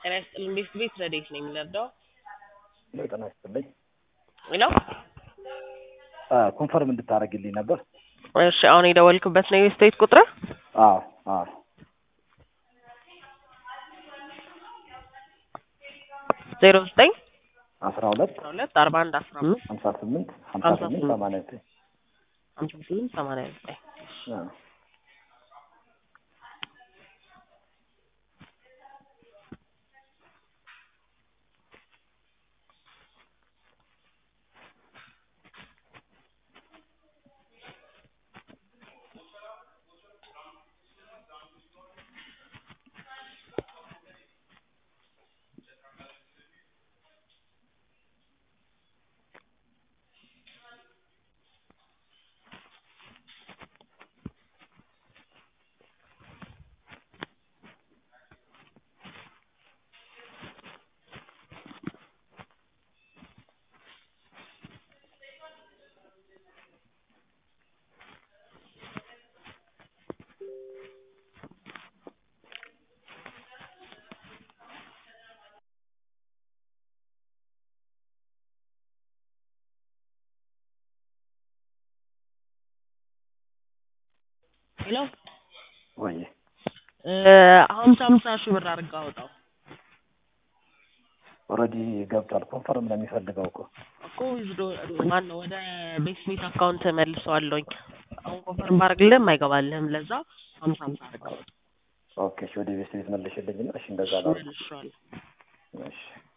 ጤና ይስጥልኝ ቤት ቤት ረዴት ነኝ የምንረዳው ጤና ይስጥልኝ። ነው ኮንፈርም እንድታደርግልኝ ነበር። እሺ አሁን የደወልክበት ነው የስቴት ቁጥር አዎ አዎ ዜሮ ዘጠኝ አስራ ሁለት አስራ ሁለት አርባ አንድ አስራ አምስት ሀምሳ ስምንት ሀምሳ ሀምሳ ስምንት ስምንት ሰማንያ ዘጠኝ ሀምሳ ስምንት ሰማንያ ዘጠኝ አዎ። ሄሎ ወይ ሀምሳ ሀምሳ ሺህ ብር አድርገህ አውጣው ኦልሬዲ ገብቷል። ኮንፈርም ነው የሚፈልገው እኮ እኮ ዊዝዶ ማን ነው ወደ ቤት ቤት አካውንት መልሰዋለሁኝ አሁን ኮንፈርም ባደርግልህም አይገባልህም ለዛ ሀምሳ ሀምሳ አድርገህ አውጣው ኦኬ። እሺ ወደ ቤት ቤት መልሽልኝና እሺ እንደዛ ላድርግ። መልሼዋለሁ እሺ